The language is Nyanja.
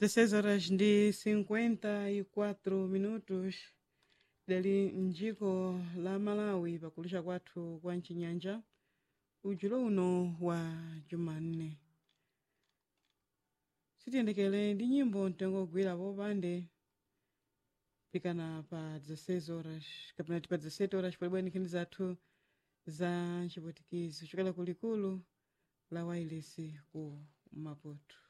16 horas ndi 54 minutos dali mdziko la malawi pakulisha kwathu kwa mchinyanja ujulo uno wa jumanne sitiyendekele ndi nyimbo mtengogwira popande pikana pa 16 horas kapena ti pa 17 horas palibwera nkhani zathu za chipwitikizi chokela kulikulu la wailesi ku maputo